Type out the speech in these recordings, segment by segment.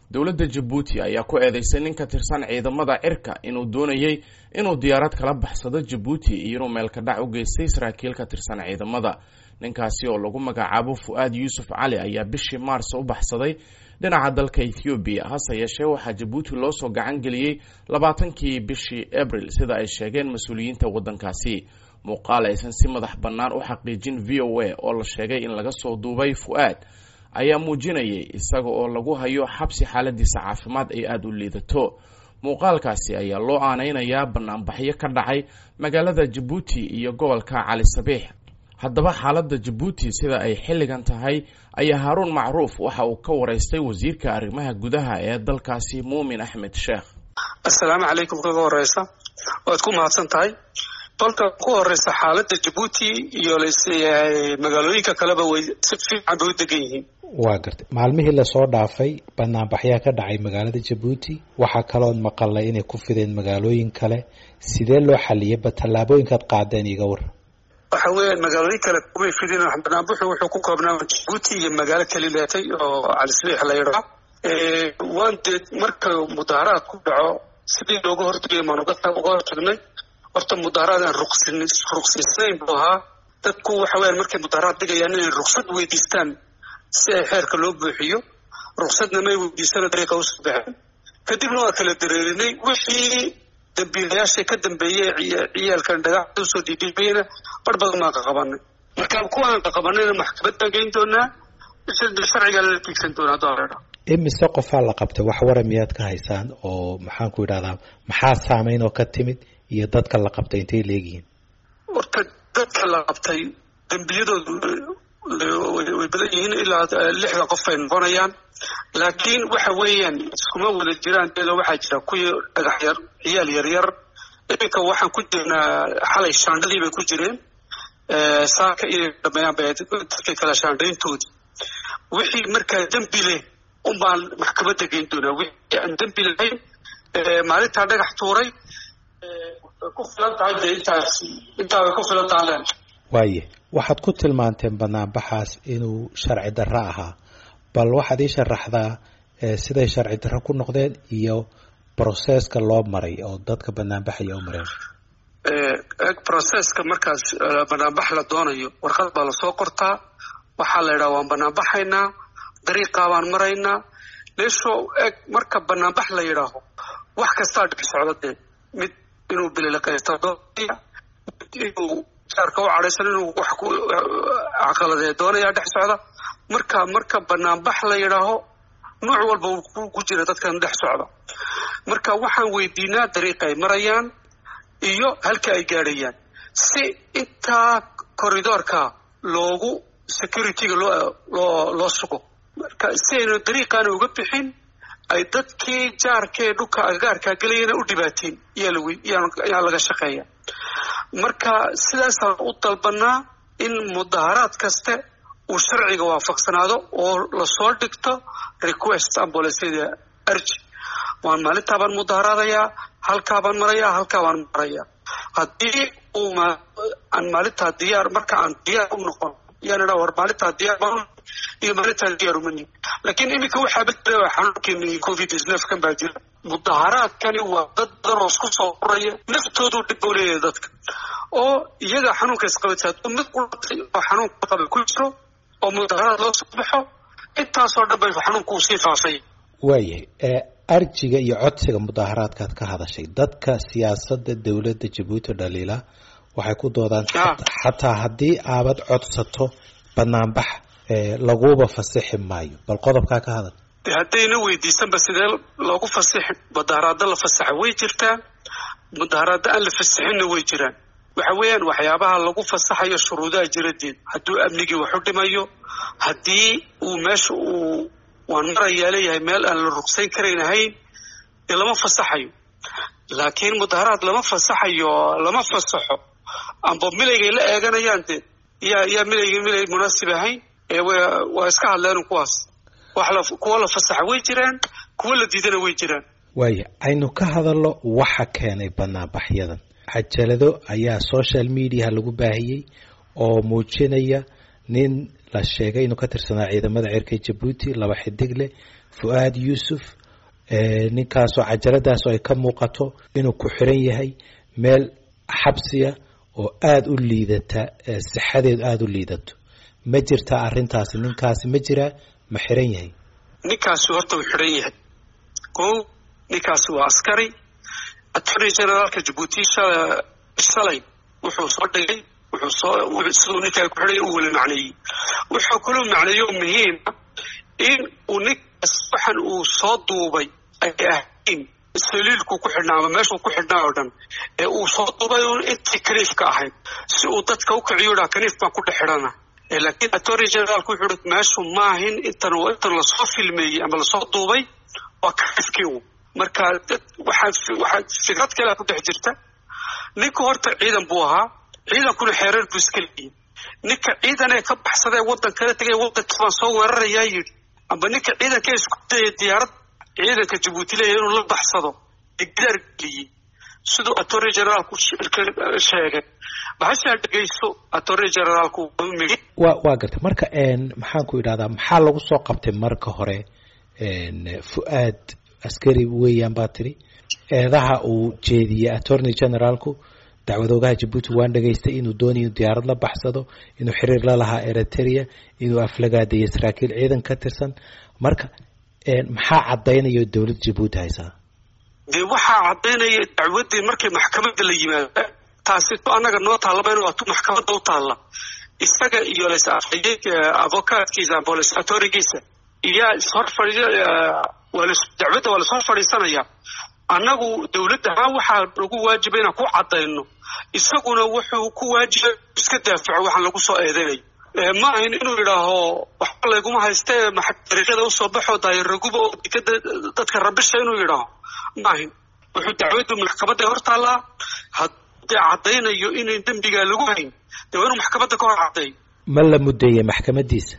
dowladda jabuuti ayaa ku eedeysay nin ka tirsan ciidamada cirka inuu doonayey inuu diyaarad kala baxsado jabuuti iyo inuu meelka dhac u geystay saraakiil ka tirsan ciidamada ninkaasi oo lagu magacaabo fu-aad yuusuf cali ayaa bishii maars u baxsaday dhinaca dalka ethoobiya hase yeeshee waxaa jabuuti loo soo gacan geliyey labaatankii bishii abril sida ay sheegeen mas-uuliyiinta waddankaasi muuqaal aysan si madax bannaan u xaqiijin v o a oo la sheegay in laga soo duubay fu-aad ayaa muujinayay isaga oo lagu hayo xabsi xaaladiisa caafimaad ay aada u liidato muuqaalkaasi ayaa loo aaneynayaa banaanbaxyo ka dhacay magaalada jabuuti iyo gobolka cali sabiix haddaba xaaladda jabuuti sida ay xilligan tahay ayaa haaruun macruuf waxa uu ka waraystay wasiirka arrimaha gudaha ee dalkaasi muumin axmed sheekh assalaamu calaykum kaga horeysa waad ku mahadsan tahay balka ku horeysa xaaladda jabuuti iyo magaalooyinka kaleba way si fiican bay u degan yihiin waa gartay maalmihii lasoo dhaafay banaanbaxyaa ka dhacay magaalada jabuuti waxaa kalood maqalay inay ku fideen magaalooyin kale sidee loo xaliyay ba tallaabooyinkaad qaadeen iga war waxa weeyaan magaalooyin kale kumay fidin banaanbuxu wuxuu ku koobnaa jabuuti iyo magaalo kalileetay oo calisbiix la yidhaa waan dee marka mudaaharaad ku dhaco sidii looga hortagay maan uga hortagnay horta mudaaharaad aan ruqsiisnayn buu ahaa dadku waxa weyaan markay mudaaharaad dhigayaan inay ruqsad weydiistaan si ay xeerka loo buuxiyo ruqsadna may weydiisana dariiqa usoo baxeen kadibna waa kala dareerinay wixii dambiilayaasha ka dambeeyey ciyaalkan dhagaxda usoo dhiidhiibayna bar badan baan qaqabanay marka kuwaan qaqabanayna maxkamad baan geyn doonaa sharcigaa lala tiigsan doonaa doolera imise qofaa la qabtay wax wara miyaad ka haysaan oo maxaan ku idhahdaa maxaa saameyn oo ka timid iyo dadka la qabtay intay leegihiin horta dadka la qabtay dembiyadoodu way badan yihiin ilaa lixda qof ay noqonayaan laakiin waxa weeyaan iskuma wada jiraan deedo waxaa jira kuwii dhagax yar ciyaal yaryar iminka waxaan ku jirnaa xalay shaandhadii bay ku jireen saaka inay dhameeyaan bay dadka kala shaandhayntoodii wixii markaa dembi leh unbaan maxkamadda geyn doonaa wixii aan dembi lahayn maalintaa dhagax tuuray ku filan tahay dee intaas intaa way ku filan tahay waaye waxaad ku tilmaanteen banaanbaxaas inuu sharci darro ahaa bal waxaad ii sharaxdaa siday sharci darro ku noqdeen iyo broseska loo maray oo dadka banaanbaxaya u mareen eg broseska markaas banaanbax la doonayo warqad baa lasoo qortaa waxaa la yidhaha waan banaanbaxaynaa dariiqaa baan maraynaa leesho eg marka banaanbax la yidhaaho wax kastaa dhex socda dee mid inuu bililaqaysta doonaya mid inuu jaarka u cadhaysan inuu wax ku caqaladee doonaya dhex socda marka marka banaanbax la yidhaaho nooc walba ku jira dadkan dhex socda marka waxaan weydiinaa dariiqa ay marayaan iyo halka ay gaadhayaan si intaa corridoorka loogu securityga loo loo loo sugo marka si aynu dariiqaana uga bixin ay dadkii jaarkee dhulka agagaarkaa gelayana u dhibaatiin yaa laga shaqeeya marka sidaasaan u dalbanaa in mudaharaad kaste uu sharciga waafaqsanaado oo lasoo dhigto request ambulancyada arji waan maalintaabaan mudaharaadayaa halkaabaan marayaa halkaabaan marayaa haddii uu aan maalintaa diyaar marka aan diyaar u noqon yaan idhaa war maalintaa diyaar baan iyo maalintaan diyaar uma nihin laakiin iminka waxaaba jira xanuunkeeni covid kan baa jira mudaharaadkani waa dad badan oo isku soo uraya naftoodu dhib buu leeyahay dadka oo iyaga xanuunka isqabatay hadduu mid qulatay oo xanuunka qaba ku jiro oo mudaharaad loo soo baxo intaasoo dhan bay xanuunku uu sii faafay waayahay arjiga iyo codsiga mudaharaadkaad ka hadashay dadka siyaasadda dowladda jabuuti dhaliila waxay ku doodaan xataa haddii aabad codsato banaanbax laguba fasixi maayo bal qodobkaa ka hadal haddayna weydiisanba sidee loogu fasixi mudaharaado la fasaxa way jirtaa mudaharaado aan la fasixinna way jiraan waxa weeyaan waxyaabaha lagu fasaxayo shuruudaha jiradeed hadduu amnigii wax u dhimayo haddii uu meesha uu waan marayaa leeyahay meel aan la rugsayn karayn ahayn dee lama fasaxayo laakiin mudaharaad lama fasaxayo lama fasaxo amba milaygay la eeganayaan dee yaa yaa milayga milay munaasib ahayn ee waa iska hadleen kuwaas wax la kuwa la fasaxa way jiraan kuwa la diidana way jiraan waaya aynu ka hadalno waxa keenay banaanbaxyadan cajalado ayaa social mediaha lagu baahiyey oo muujinaya nin la sheegay inuu ka tirsanaa ciidamada cirka jabuuti laba xidig leh fu-aad yuusuf ninkaasoo cajaladaasoo ay ka muuqato inuu ku xiran yahay meel xabsiya oo aada u liidata sixadeedu aada u liidato ma jirtaa arrintaasi ninkaasi ma jiraa ma xiran yahay ninkaasi horta uu xiran yahay o ninkaasi waa askari attorney generaalka jabuuti shalay wuxuu soo dhigay wuxuu soo siduu ninkaa ku xidhay u weli macneeyey wuxuu kaloo macneeyo muhiima in uu ninkaas waxan uu soo duubay ay ahayn saliilku ku xidhnaa ama meeshuu ku xidhnaa oo dhan ee uu soo duubay un intii kaniifka ahayd si uu dadka u kiciyo dhaa kaniif baan ku dhex xidhana laakiin attorney generaalku wuxuu hi meeshu maahin intan intan lasoo filmeeyey ama lasoo duubay waa kaniifkii u marka waxaa waxaa fikrad kale ku dhex jirta ninka horta ciidan buu ahaa ciidankuna xeerar buu iska leeyihi ninka ciidan ee ka baxsadee waddan kala tegay waddankii baan soo weerarayaa yidhi amba ninka ciidanka ee isku dayay diyaarad ciidanka jabuuti leeyahay inuu la baxsado ee gidaar geliyey siduu attorney generaalku sheegay bahashaa dhegayso attorney generaalku migi wa waa gartay marka maxaan ku idhahdaa maxaa lagu soo qabtay marka hore fu-aad askari weeyaan baa tiri eedaha uu jeediyey attorney generaalku dacwadoogaha jabuuti waan dhegaystay inuu doonay inuu diyaarad la baxsado inuu xiriir la lahaa eritrea inuu aflagaadeeyay saraakiil ciidan ka tirsan marka maxaa caddaynaya dowladda jabuuti haysaa dee waxaa caddaynaya dacwaddii markay maxkamadda la yimaada taasi to annaga noo taallaba in waa tu maxkamadda u taalla isaga iyo les avocaatkiisa amba les atorigiisa iyaa ishor fadhi waa las dacwadda waa lasoo fadhiisanaya annagu dowladda ahaan waxaa nagu waajiba inaan ku caddayno isaguna wuxuu ku waajiba iska daafaco waxaan lagu soo eedeynayo ma ahin inuu yidhaaho waxba layguma haystee dariiqyada usoo baxo daayaraguba oo dekada dadka rabisha inuu yidhaaho ma ahin wuxuu dacwaddu maxkamadda hor taallaa haddee caddaynayo inayn dembigaa lagu hayn dee waa inuu maxkamadda ka hor caddeeyo ma la muddeeyey maxkamadiisa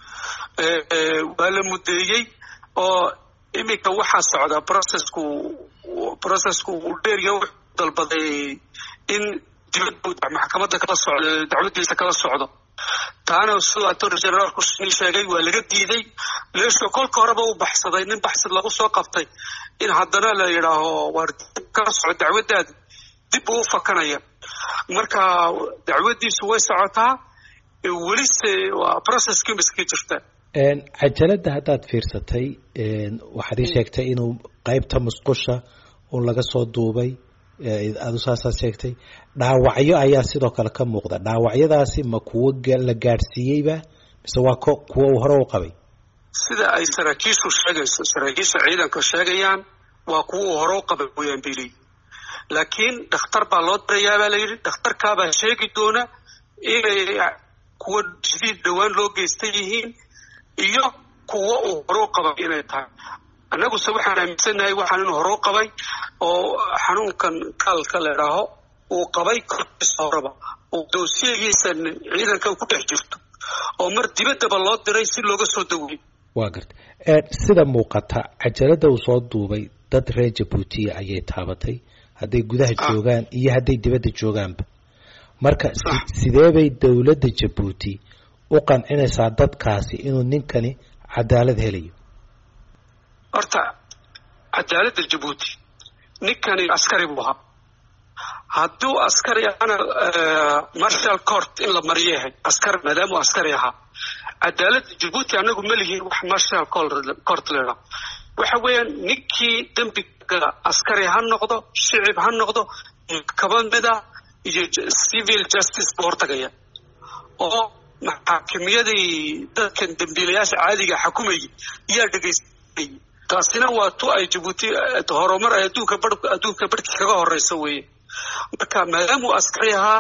waa la muddeeyey oo iminka waxaa socda processku processku uu dheeriya wuxuu dalbaday in dibadda maxkamadda kala socdo dacwadiisa kala socdo taana siduu attorney generaalku sheegay waa laga diiday leesho kolka horeba u baxsaday nin baxsid lagu soo qabtay in haddana la yidhaaho waar kala soco dacwaddaada dib uu u fakanaya marka dacwaddiisu way socotaa welise waa processkii miska jirta cajaladda haddaad fiirsatay waxaad ii sheegtay inuu qeybta musqusha un laga soo duubay adu saasaad sheegtay dhaawacyo ayaa sidoo kale ka muuqda dhaawacyadaasi ma kuwo la gaadhsiiyeyba mise waa ko kuwo uu hore u qabay sida ay saraakiishu sheegayso saraakiisha ciidanka sheegayaan waa kuwo uu hore u qabay wayaan bay leeyihin laakiin dhakhtar baa loo dirayaa baa la yidhi dhakhtarkaabaa sheegi doona inay kuwo jadiid dhowaan loo geystan yihiin iyo kuwo uu hore u qabay inay tahay annaguse waxaan aaminsannahay waxaan inuu hore u qabay oo xanuunkan kaalka la idhaaho uu qabay korkiisa horeba oo doosiyagiisa ciidanka ku dhex jirto oo mar dibaddaba loo diray si looga soo daweyey waa garta sida muuqata cajaladda uu soo duubay dad reer jabuutiya ayay taabatay hadday gudaha joogaan iyo hadday dibadda joogaanba marka sidee bay dowladda jabuuti u qancinaysaa dadkaasi inuu ninkani cadaalad helayo horta cadaaladda jabuuti ninkani askari buu ahaa hadduu askari ahana marshal court in la mariyo yahay askari maadaamuu askari ahaa cadaaladda jabuuti annagu ma lihiin wax marshal court leedha waxa weeyaan ninkii dembiga askari ha noqdo shicib ha noqdo maxkamada iyo civil justice buu hortagaya oo maxaakimiyadii dadkan dembiilayaasha caadiga xukumayay yaa dhegaysanayay taasina waa tu ay jabuuti horumar ay adduunka bar adduunka barhkii kaga horeysa weeye marka maadaamuu askari ahaa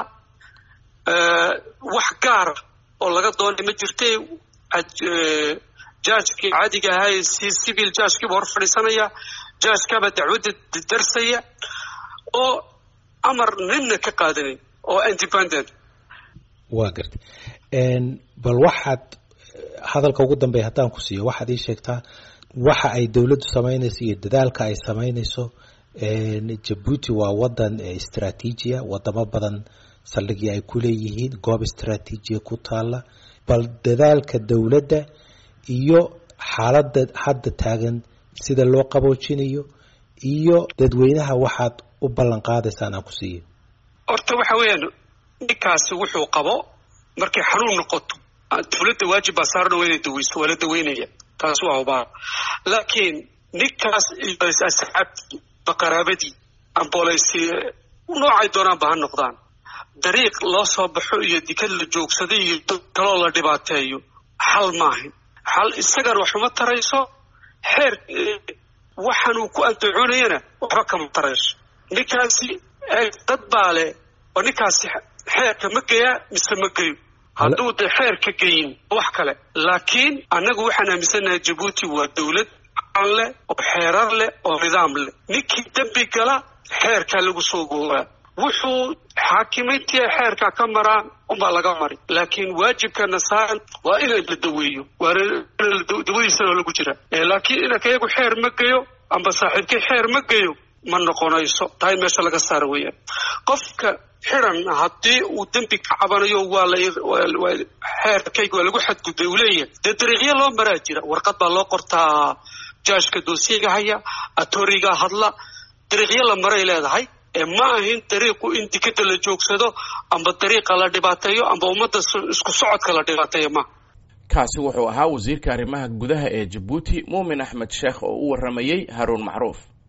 wax gaara oo laga doonay ma jirte jaajkii caadiga ahaa si civil jaajkiiba hor fadhiisanaya jaajkaaba dacwadda darsaya oo amar ninna ka qaadanin oo independent waa gartay bal waxaad hadalka ugu dambeeya haddaan ku siiyo waxaad ii sheegtaa waxa ay dowladdu samaynayso iyo dadaalka ay samaynayso jabuuti waa wadan istraatiijiya wadamo badan saldhigii ay ku leeyihiin goob istraatiijiya ku taala bal dadaalka dowladda iyo xaaladda hadda taagan sida loo qaboojinayo iyo dadweynaha waxaad u ballan qaadaysaan aan ku siiyo horta waxa weeyaan ninkaasi wuxuu qabo markay xanuun noqoto dawladda waajib baa saarana waa inay daweyso waa la daweynaya taas waa hubaa laakiin ninkaas asxaabtii baqaraabadii ambooleysi noocay doonaanba ha noqdaan dariiq loo soo baxo iyo dikad la joogsaday iyo dad kaloo la dhibaateeyo xal maahan xal isagana waxuma tarayso xeer waxaan uu ku andacoonayana waxba kama tarayso ninkaasi dad baa leh oo ninkaasi xeerka ma geyaa mise ma geyo hadduu de xeerka geyin wax kale laakiin annagu waxaan aaminsannahay jabuuti waa dawlad aan leh oo xeerar leh oo nidaam leh ninkii dembi gala xeerkaa lagu soo googaa wuxuu xaakimiintii xeerka ka maraan unbaa laga mari laakiin waajibkana saaran waa in la daweeyo dawadiisana lagu jira laakiin inanka iyagu xeer ma geyo amba saaxiibkii xeer ma geyo ma noqonayso tahay meesha laga saara weeyaan qofka xiran haddii uu dembi ka cabanayo waa la xeerkayga waa lagu xadgudbay uu leeyahay dee dariiqyo loo maraa jira warqad baa loo qortaa jaashka doosiyaga haya atoriga hadla dariiqyo la maray leedahay ma ahin dariiqu in dikada la joogsado amba dariiqa la dhibaateeyo amba ummadda isku socodka la dhibaateeyo ma kaasi wuxuu ahaa wasiirka arrimaha gudaha ee jabuuti muumin axmed sheekh oo u warramayey haruun macruuf